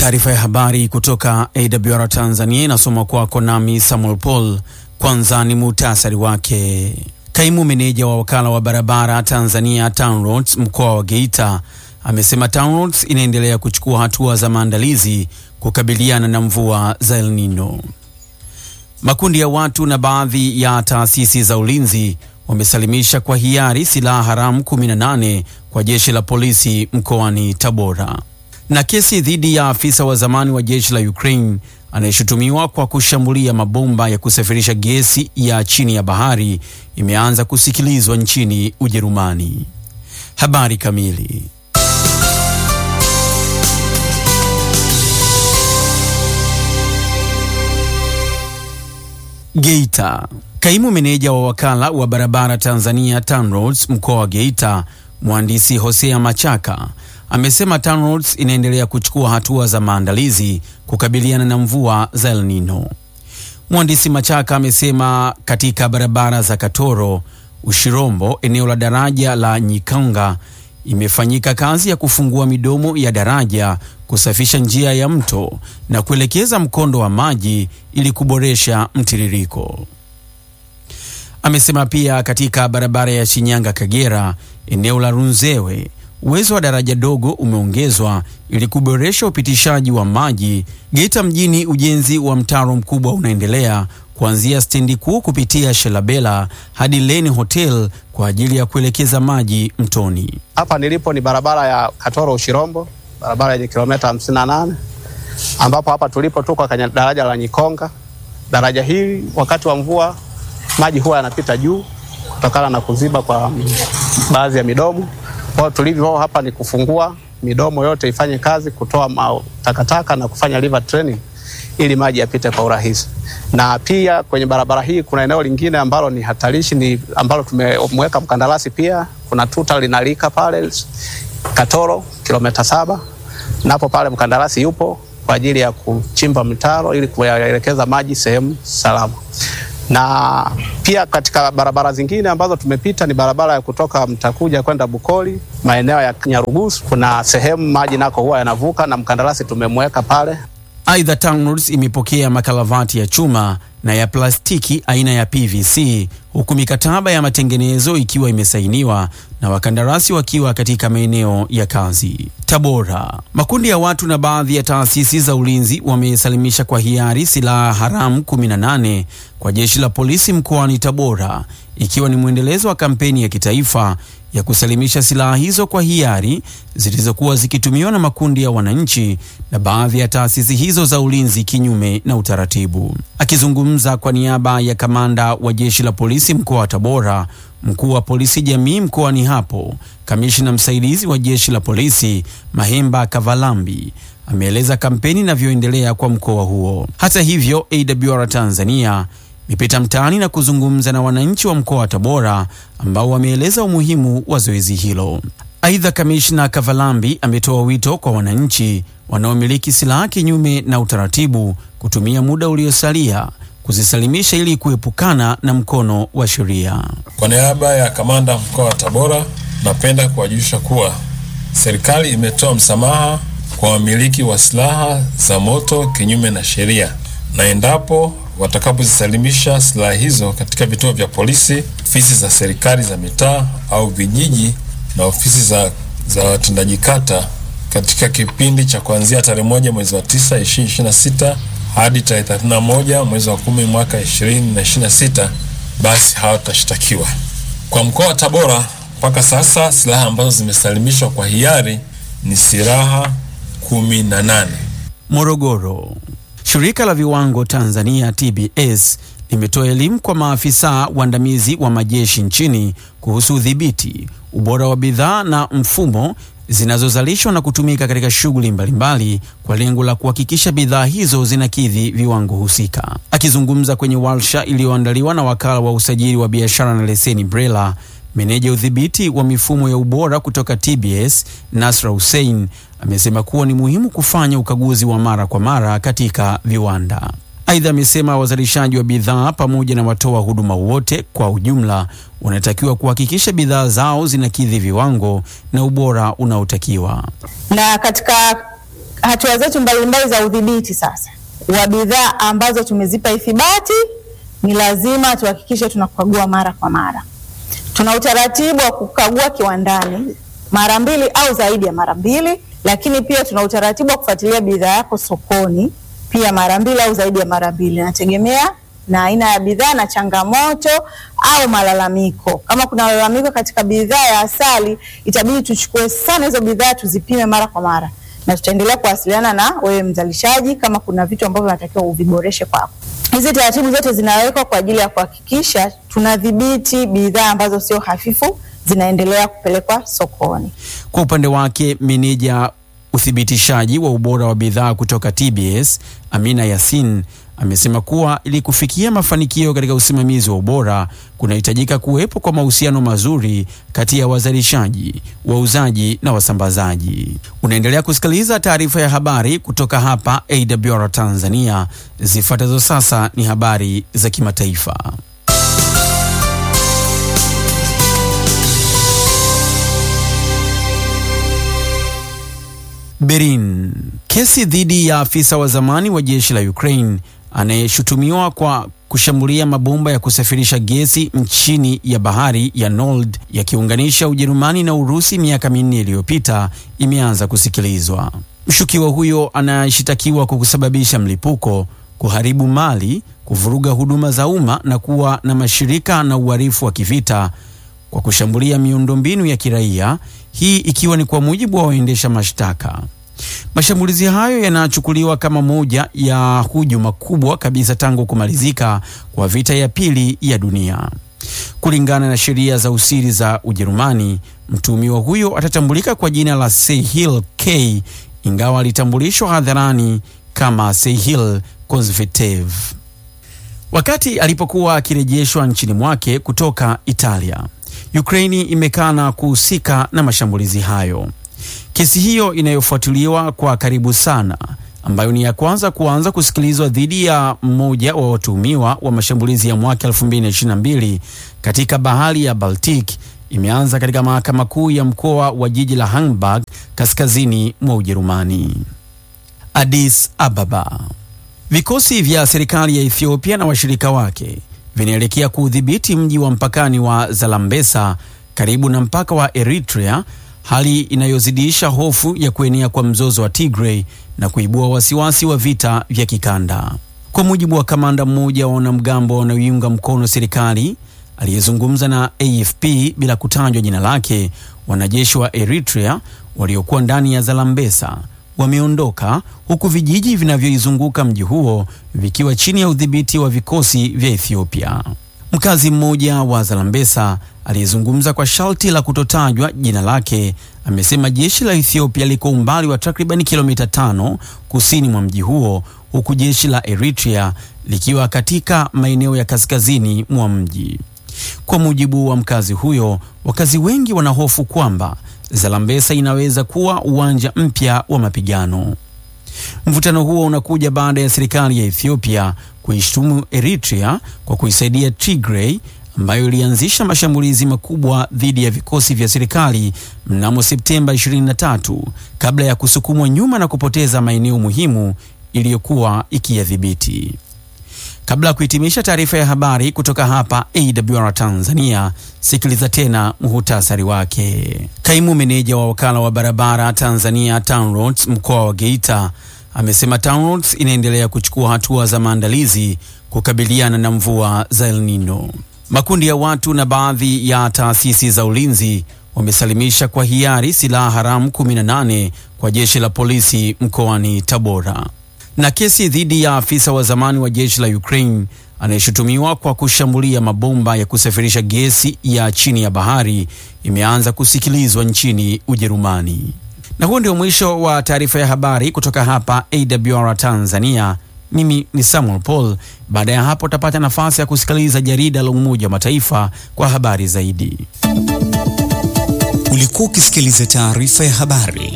Taarifa ya habari kutoka AWR Tanzania inasoma kwako nami Samuel Paul. Kwanza ni muhtasari wake. Kaimu meneja wa wakala wa barabara Tanzania TANROADS mkoa wa Geita amesema TANROADS inaendelea kuchukua hatua za maandalizi kukabiliana na mvua za El Nino. Makundi ya watu na baadhi ya taasisi za ulinzi wamesalimisha kwa hiari silaha haramu 18 kwa jeshi la polisi mkoani Tabora. Na kesi dhidi ya afisa wa zamani wa jeshi la Ukraine anayeshutumiwa kwa kushambulia mabomba ya kusafirisha gesi ya chini ya bahari imeanza kusikilizwa nchini Ujerumani. Habari kamili. Geita. Kaimu meneja wa wakala wa barabara Tanzania TANROADS mkoa wa Geita, mhandisi Hosea Machaka amesema TANROADS inaendelea kuchukua hatua za maandalizi kukabiliana na mvua za El Nino. Mhandisi Machaka amesema katika barabara za Katoro, Ushirombo, eneo la daraja la Nyikanga imefanyika kazi ya kufungua midomo ya daraja, kusafisha njia ya mto na kuelekeza mkondo wa maji ili kuboresha mtiririko. Amesema pia katika barabara ya Shinyanga Kagera, eneo la Runzewe uwezo wa daraja dogo umeongezwa ili kuboresha upitishaji wa maji. Geita mjini, ujenzi wa mtaro mkubwa unaendelea kuanzia stendi kuu kupitia Shelabela hadi Leni Hotel kwa ajili ya kuelekeza maji mtoni. Hapa nilipo ni barabara ya Katoro Ushirombo, barabara yenye kilomita 58 ambapo hapa tulipo tuko kwenye daraja la Nyikonga. Daraja hili wakati wa mvua maji huwa yanapita juu kutokana na kuziba kwa baadhi ya midomo. Kwa hiyo tulivyo hapa ni kufungua midomo yote ifanye kazi, kutoa takataka na kufanya river training ili maji yapite kwa urahisi. Na pia kwenye barabara hii kuna eneo lingine ambalo ni hatarishi, ni ambalo tumemweka mkandarasi pia. Kuna tuta linalika pale Katoro kilomita saba, napo pale mkandarasi yupo kwa ajili ya kuchimba mtaro ili kuelekeza maji sehemu salama na pia katika barabara zingine ambazo tumepita ni barabara ya kutoka Mtakuja kwenda Bukoli, maeneo ya Nyarugusu, kuna sehemu maji nako huwa yanavuka na mkandarasi tumemweka pale. Aidha, TANROADS imepokea makalavati ya chuma na ya plastiki aina ya PVC huku mikataba ya matengenezo ikiwa imesainiwa na wakandarasi wakiwa katika maeneo ya kazi. Tabora, makundi ya watu na baadhi ya taasisi za ulinzi wamesalimisha kwa hiari silaha haramu 18 kwa jeshi la polisi mkoani Tabora, ikiwa ni mwendelezo wa kampeni ya kitaifa ya kusalimisha silaha hizo kwa hiari zilizokuwa zikitumiwa na makundi ya wananchi na baadhi ya taasisi hizo za ulinzi kinyume na utaratibu. Akizungumza kwa niaba ya kamanda wa jeshi la polisi mkoa wa Tabora, mkuu wa polisi jamii mkoani hapo, kamishna msaidizi wa jeshi la polisi Mahemba Kavalambi ameeleza kampeni inavyoendelea kwa mkoa huo. Hata hivyo, AWR Tanzania imepita mtaani na kuzungumza na wananchi wa mkoa wa Tabora ambao wameeleza umuhimu wa zoezi hilo. Aidha, kamishna Kavalambi ametoa wito kwa wananchi wanaomiliki silaha kinyume na utaratibu kutumia muda uliosalia kuzisalimisha ili kuepukana na mkono wa sheria. Kwa niaba ya kamanda mkoa wa Tabora, napenda kuwajulisha kuwa serikali imetoa msamaha kwa wamiliki wa silaha za moto kinyume na sheria, na endapo watakapozisalimisha silaha hizo katika vituo vya polisi, ofisi za serikali za mitaa au vijiji na ofisi za, za watendaji kata katika kipindi cha kuanzia tarehe moja mwezi wa tisa ishirini ishirini na sita hadi tarehe 31 mwezi wa kumi mwaka 2026 basi hawatashtakiwa. Kwa mkoa wa Tabora mpaka sasa silaha ambazo zimesalimishwa kwa hiari ni silaha kumi na nane. Morogoro, shirika la viwango Tanzania TBS limetoa elimu kwa maafisa waandamizi wa majeshi nchini kuhusu udhibiti, ubora wa bidhaa na mfumo zinazozalishwa na kutumika katika shughuli mbalimbali kwa lengo la kuhakikisha bidhaa hizo zinakidhi viwango husika. Akizungumza kwenye warsha iliyoandaliwa na wakala wa usajili wa biashara na leseni BRELA, meneja udhibiti wa mifumo ya ubora kutoka TBS Nasra Hussein amesema kuwa ni muhimu kufanya ukaguzi wa mara kwa mara katika viwanda. Aidha, amesema wazalishaji wa bidhaa pamoja na watoa huduma wote kwa ujumla wanatakiwa kuhakikisha bidhaa zao zinakidhi viwango na ubora unaotakiwa. Na katika hatua zetu mbalimbali za udhibiti sasa wa bidhaa ambazo tumezipa ithibati, ni lazima tuhakikishe tunakagua mara kwa mara. Tuna utaratibu wa kukagua kiwandani mara mbili au zaidi ya mara mbili, lakini pia tuna utaratibu wa kufuatilia bidhaa yako sokoni pia mara mbili au zaidi ya mara mbili, inategemea na aina ya bidhaa na changamoto au malalamiko. Kama kuna malalamiko katika bidhaa ya asali, itabidi tuchukue sana hizo bidhaa tuzipime mara kwa mara, na tutaendelea kuwasiliana na wewe mzalishaji kama kuna vitu ambavyo unatakiwa uviboreshe kwako. Hizi taratibu zote zinawekwa kwa ajili ya kuhakikisha tunadhibiti bidhaa ambazo sio hafifu zinaendelea kupelekwa sokoni. Kwa upande wake, meneja uthibitishaji wa ubora wa bidhaa kutoka TBS Amina Yasin amesema kuwa ili kufikia mafanikio katika usimamizi wa ubora kunahitajika kuwepo kwa mahusiano mazuri kati ya wazalishaji, wauzaji na wasambazaji. Unaendelea kusikiliza taarifa ya habari kutoka hapa AWR Tanzania. Zifuatazo sasa ni habari za kimataifa. Berlin. Kesi dhidi ya afisa wa zamani wa jeshi la Ukraine anayeshutumiwa kwa kushambulia mabomba ya kusafirisha gesi nchini ya bahari ya Nord yakiunganisha Ujerumani na Urusi miaka minne iliyopita imeanza kusikilizwa. Mshukiwa huyo anayeshitakiwa kwa kusababisha mlipuko, kuharibu mali, kuvuruga huduma za umma na kuwa na mashirika na uhalifu wa kivita kwa kushambulia miundombinu ya kiraia, hii ikiwa ni kwa mujibu wa waendesha mashtaka. Mashambulizi hayo yanachukuliwa kama moja ya hujuma kubwa kabisa tangu kumalizika kwa vita ya pili ya dunia. Kulingana na sheria za usiri za Ujerumani, mtuhumiwa huyo atatambulika kwa jina la Sehil K, ingawa alitambulishwa hadharani kama Sehil Konzvetev wakati alipokuwa akirejeshwa nchini mwake kutoka Italia. Ukraini imekana kuhusika na mashambulizi hayo. Kesi hiyo inayofuatiliwa kwa karibu sana, ambayo ni ya kwanza kuanza kusikilizwa dhidi ya mmoja wa watuhumiwa wa mashambulizi ya mwaka 2022 katika bahari ya Baltic, imeanza katika mahakama kuu ya mkoa wa jiji la Hamburg kaskazini mwa Ujerumani. Addis Ababa. Vikosi vya serikali ya Ethiopia na washirika wake vinaelekea kuudhibiti mji wa mpakani wa Zalambesa karibu na mpaka wa Eritrea, hali inayozidisha hofu ya kuenea kwa mzozo wa Tigray na kuibua wasiwasi wa vita vya kikanda. Kwa mujibu wa kamanda mmoja wa wanamgambo wanaoiunga mkono serikali aliyezungumza na AFP bila kutajwa jina lake, wanajeshi wa Eritrea waliokuwa ndani ya Zalambesa wameondoka huku vijiji vinavyoizunguka mji huo vikiwa chini ya udhibiti wa vikosi vya Ethiopia. Mkazi mmoja wa Zalambesa aliyezungumza kwa sharti la kutotajwa jina lake amesema jeshi la Ethiopia liko umbali wa takriban kilomita tano kusini mwa mji huo huku jeshi la Eritrea likiwa katika maeneo ya kaskazini mwa mji. Kwa mujibu wa mkazi huyo, wakazi wengi wanahofu kwamba Zalambesa inaweza kuwa uwanja mpya wa mapigano. Mvutano huo unakuja baada ya serikali ya Ethiopia kuishtumu Eritrea kwa kuisaidia Tigray ambayo ilianzisha mashambulizi makubwa dhidi ya vikosi vya serikali mnamo Septemba 23 kabla ya kusukumwa nyuma na kupoteza maeneo muhimu iliyokuwa ikiyadhibiti. Kabla ya kuhitimisha taarifa ya habari kutoka hapa AWR Tanzania, sikiliza tena muhutasari wake. Kaimu meneja wa wakala wa barabara Tanzania TANROADS mkoa wa Geita amesema TANROADS inaendelea kuchukua hatua za maandalizi kukabiliana na mvua za El Nino. Makundi ya watu na baadhi ya taasisi za ulinzi wamesalimisha kwa hiari silaha haramu 18 kwa jeshi la polisi mkoani Tabora na kesi dhidi ya afisa wa zamani wa jeshi la Ukraine anayeshutumiwa kwa kushambulia mabomba ya kusafirisha gesi ya chini ya bahari imeanza kusikilizwa nchini Ujerumani. Na huo ndio mwisho wa taarifa ya habari kutoka hapa AWR Tanzania. Mimi ni Samuel Paul. Baada ya hapo utapata nafasi ya kusikiliza jarida la Umoja wa Mataifa kwa habari zaidi. Ulikuwa ukisikiliza taarifa ya habari